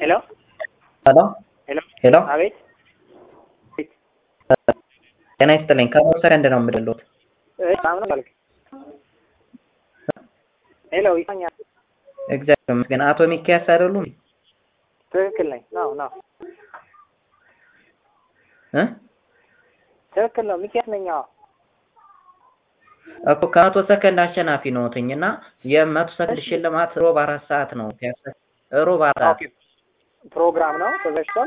ሄሎ ሄሎ ሄሎ ሄሎ አቤት ጤና ይስጥልኝ። ከሞት ሰከንድ ነው የምደሉት። እሺ አሁን ባልክ ሄሎ ይሰኛል። እግዚአብሔር ይመስገን። አቶ ሚኪያስ አይደሉም ትክክል ነኝ። ነው ነው እ ትክክል ነው። ሚኪያስ ነኝ። አዎ እኮ ከመቶ ሰከንድ አሸናፊ ነዎትኝ እና የመቶ ሰከንድ ሽልማት ሮብ አራት ሰዓት ነው ፒያሳ ሮብ አራት ኦኬ ፕሮግራም ነው ተዘጋጅቷል።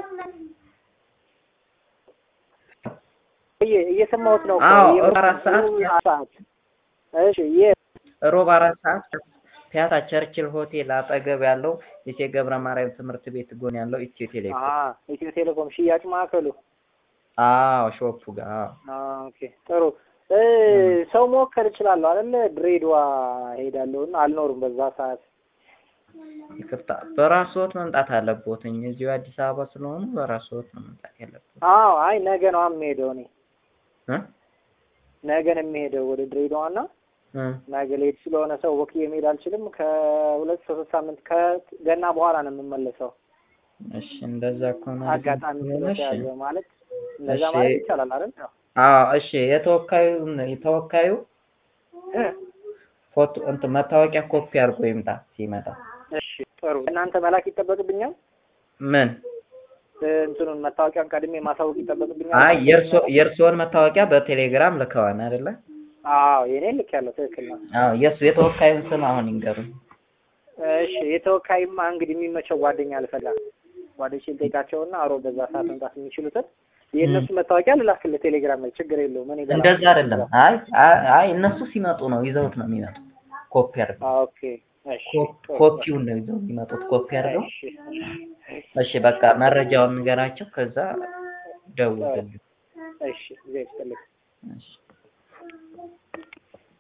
እየ- እየሰማሁት ነው እኮ። አዎ፣ እየ- አራት ሰዓት። ሰዓት እሺ የ- ሮብ አራት ሰዓት ፒያሳ ቸርችል ሆቴል አጠገብ ያለው የቼ ገብረ ማርያም ትምህርት ቤት ጎን ያለው ኢትዮ ቴሌኮም። አ ኢትዮ ቴሌኮም ሽያጭ ማዕከሉ አዎ ሾፑ ጋር አዎ። አ ኦኬ ጥሩ እ ሰው መወከል እችላለሁ አይደለ? ድሬዳዋ ሄዳለሁ እና አልኖርም በዛ ሰዓት። ይቅርታ በራስዎት መምጣት አለቦትኝ። እዚሁ አዲስ አበባ ስለሆኑ በራስዎት ነው መምጣት ያለቦት አዎ አይ ነገ ነው የምሄደው እኔ እ ነገ ነው የምሄደው ወደ ድሬዳዋ እና እ ነገ ልሄድ ስለሆነ ሰው ወክዬ መሄድ አልችልም። ከሁለት ሶስት ሳምንት ከገና በኋላ ነው የምመለሰው። እሺ እንደዛ ከሆነ አጋጣሚ እሺ። ስለተያዘ ማለት እንደዛ እሺ። ማለት ይቻላል አይደል? ያው አዎ እሺ። የተወካዩ የተወካዩ እ ፎቶ እንትን መታወቂያ ኮፒ አድርጎ ይምጣ ሲመጣ። እሺ ጥሩ። እናንተ መላክ ይጠበቅብኛል? ምን? እ እንትኑን መታወቂያን ቀድሜ ማሳወቅ ይጠበቅብኛል? አይ የእርሶ የእርሶን መታወቂያ በቴሌግራም ልከዋን አይደለ? አዎ የኔ ልክ ያለው ትክክል ነው። አዎ የእሱ የተወካዩን ስም አሁን ይንገሩኝ። እሺ የተወካይማ እንግዲህ የሚመቸው ጓደኛ ልፈላ ጓደኞቼን ጠይቃቸውና አሮ በዛ ሰዓት መምጣት የሚችሉትን የእነሱ መታወቂያ ልላክልህ ቴሌግራም ላይ ችግር የለውም። እኔ በላክ- እንደዛ አይደለም። አይ አይ አይ እነሱ ሲመጡ ነው ይዘውት ነው የሚመጡት። ኮፒ አድርገው አዎ፣ ኦኬ እሺ ጥሩ። ኮፒውን ነው ይዘው የሚመጡት። ኮፒ አድርገው እሺ እሺ በቃ መረጃውን ንገራቸው። ከዛ ደውልልኝ። እሺ እግዚአብሔር ይስጥልኝ።